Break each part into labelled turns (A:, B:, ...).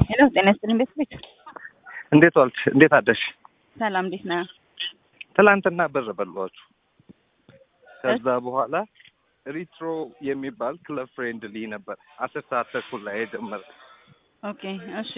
A: ሄሎ ጤና ይስጥልኝ ቤተሰቦች።
B: እንዴት ዋልሽ? እንዴት አደርሽ?
A: ሰላም እንዴት ነህ?
B: ትላንትና ብር በሏችሁ። ከዛ በኋላ ሪትሮ የሚባል ክለብ ፍሬንድሊ ነበር አስር ሰዓት ተኩል ላይ የጀመረ
A: ኦኬ እሺ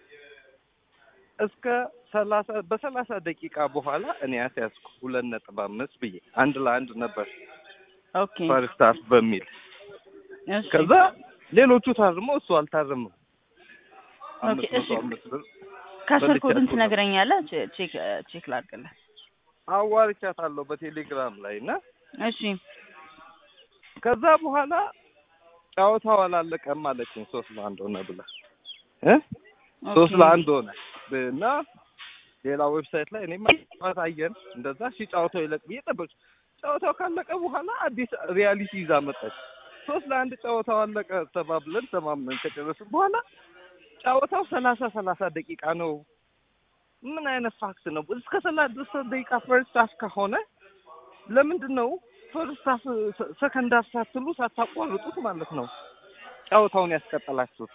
B: እስከ ሰላሳ በሰላሳ ደቂቃ በኋላ እኔ ያስያዝኩ ሁለት ነጥብ አምስት ብዬ አንድ ለአንድ ነበር
A: ኦኬ
B: ፈርስት ሃፍ በሚል
A: እሺ
B: ከዛ ሌሎቹ ታርሞ እሱ አልታረምም። አምስት
A: እሺ።
B: መቶ አምስት ብር
A: ከስር
B: በልቻ
A: ኮዱን
B: እኮ ነው።
A: ትነግረኛለህ? ቼ- ቼክ ቼክ ላድርግልህ።
B: አዋርቻታለሁ በቴሌግራም ላይ እና
A: እሺ
B: ከዛ በኋላ ጨዋታው አላለቀም አለችኝ። ሶስት ለአንድ ሆነ ብላ እ ሶስት
A: ኦኬ።
B: ለአንድ ሆነ እና ሌላ ዌብሳይት ላይ እኔማ ጨዋታ አየን እንደዛ ሺ ጨዋታው ይለቅ ብዬ ጠበቅ ጨዋታው ካለቀ በኋላ አዲስ ሪያሊቲ ይዛ መጣች። ሶስት ለአንድ ጨዋታው አለቀ ተባብለን ተማምነን ከጨረስን በኋላ ጨዋታው ሰላሳ ሰላሳ ደቂቃ ነው። ምን አይነት ፋክት ነው? እስከ ሰላሳ ደቂቃ ፈርስት ሃፍ ከሆነ ለምንድን ነው ፈርስት ሃፍ ሰከንድ ሃፍ ሳትሉ ሳታቋርጡት ማለት ነው ጨዋታውን ያስቀጠላችሁት?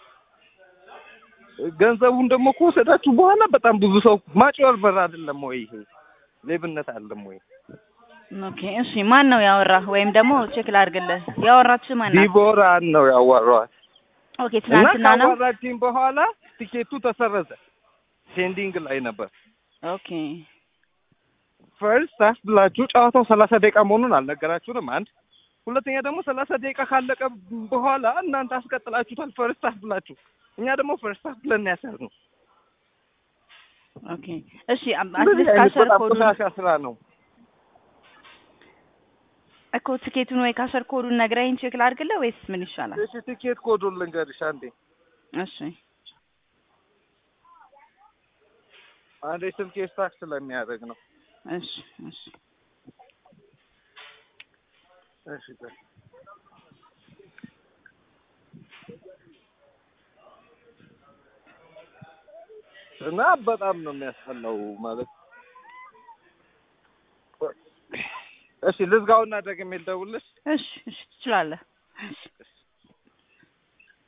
B: ገንዘቡን ደግሞ ከወሰዳችሁ በኋላ በጣም ብዙ ሰው ማጭበርበር አይደለም ወይ ይሄ ሌብነት አይደለም ወይ?
A: ኦኬ እሺ ማን ነው ያወራህ? ወይም ደግሞ ቼክ ላድርግልህ። ያወራችህ ማን ናት?
B: ዲቦራን ነው ያዋራዋት
A: ኦኬ
B: እና
A: ትናንትና ነው።
B: ካዋራችኝ በኋላ ቲኬቱ ተሰረዘ። ፔንዲንግ ላይ ነበር።
A: ኦኬ
B: ፈርስት ሃፍ ብላችሁ ጨዋታው ሰላሳ ደቂቃ መሆኑን አልነገራችሁንም። አንድ ሁለተኛ ደግሞ ሰላሳ ደቂቃ ካለቀ በኋላ እናንተ አስቀጥላችሁታል ፈርስት ሃፍ ብላችሁ። እኛ ደግሞ ፈርስት ሃፍ ብለን ያሰር ነው።
A: ኦኬ እሺ አም-
B: እንደዚህ
A: አትሊስት
B: አይነት
A: ካሸር
B: በጣም
A: ኮዱን
B: ቆሻሻ ስራ ነው።
A: እኮ ትኬቱን ወይ ካሸር ኮዱን ነግረኸኝ ቼክ ላድርግልህ ወይስ ምን ይሻላል?
B: እሺ ቲኬት ኮዱን ልንገርሽ አንዴ
A: እሺ
B: አንዴ ስልኬ ስታክ ስለሚያደርግ ነው።
A: እሺ እሺ
B: እሺ ቆይ። እና በጣም ነው የሚያስጠላው ማለት እሺ ልዝጋውና ደግሜ ልደውልልሽ
A: እሺ እሺ ትችላለህ። እሺ